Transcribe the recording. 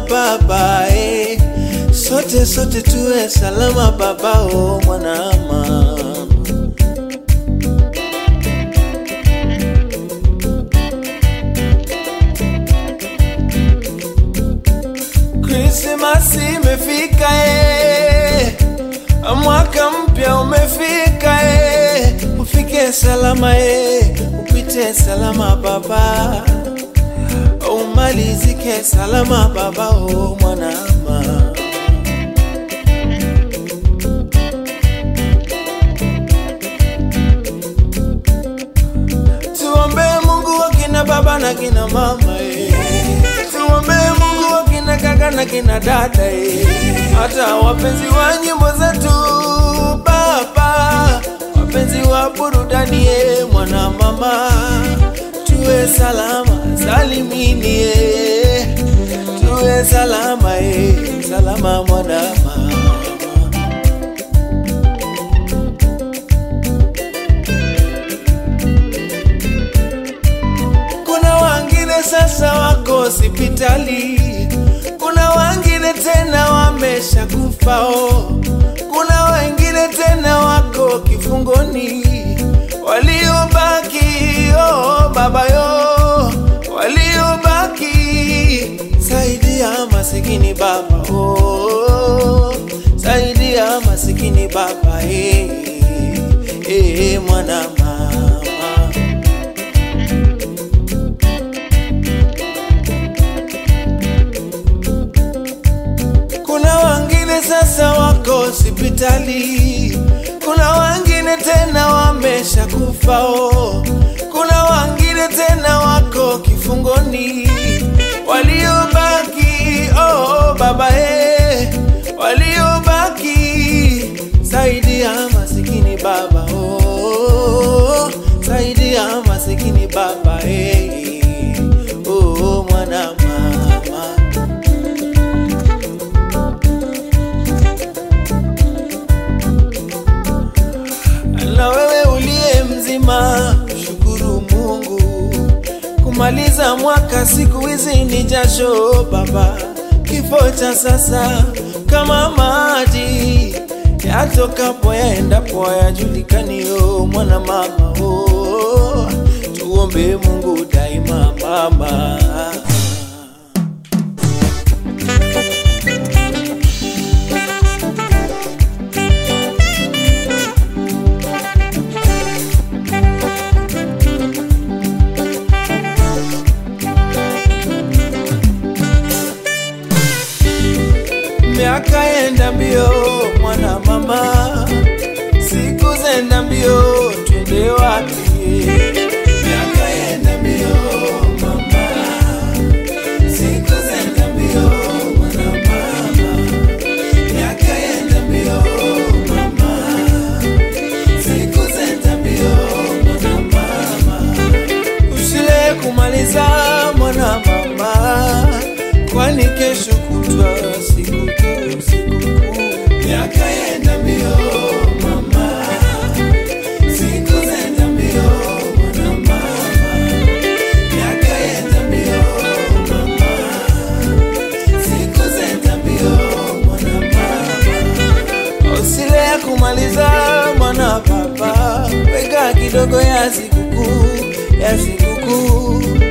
baba eh. Sote sote tuwe salama baba oh mwanama Krismasi imefika eh. Mwaka mpya umefika eh. Ufike salama eh. Upite salama baba umalizike salama baba o mwanama tuombe Mungu wa kina baba na kina mama eh. tuombe Mungu wa kina kaka na kina dada eh. hata wapenzi wa nyimbo zetu baba wapenzi wa burudani eh, mwana mama tuwe salama salimini eh. tuwe salama eh. salama mwana mama kuna wangine sasa wako hospitali, kuna wangine tena wamesha kufao, kuna wengine tena wako kifungoni, waliobaki oh, baba yo, waliobaki saidia masikini baba oh, saidia masikini baba eh, eh, mwana mama Kuna wengine sasa wako hospitali, kuna wengine tena wamesha kufao, kuna wengine tena wako kifungoni, waliobaki oh, baba eh, waliobaki saidia masikini baba oh, saidia masikini baba eh, oh, mwana mama na wewe uliye mzima, shukuru Mungu. Kumaliza mwaka siku hizi ni jasho baba, kifo cha sasa kama maji yatokapo yaendapo yajulikaniyo, mwana mama oh, tuombe Mungu daima mama. Miaka yenda mbio mwana mama, siku zenda mbio, twende wapi? Miaka yenda mbio mama, siku zenda mbio mwana mama, miaka yenda mbio mama, siku zenda mbio mwana mama, usile kumaliza mwana mama, kwani kesho kutwa sikukuu, sikukuu. Miaka yenda mbio mama, siku zenda mbio mwana mama, miaka yenda mbio mama, siku zenda mbio mwana mama, usile ya kumaliza mwana baba, weka kidogo ya sikukuu, ya sikukuu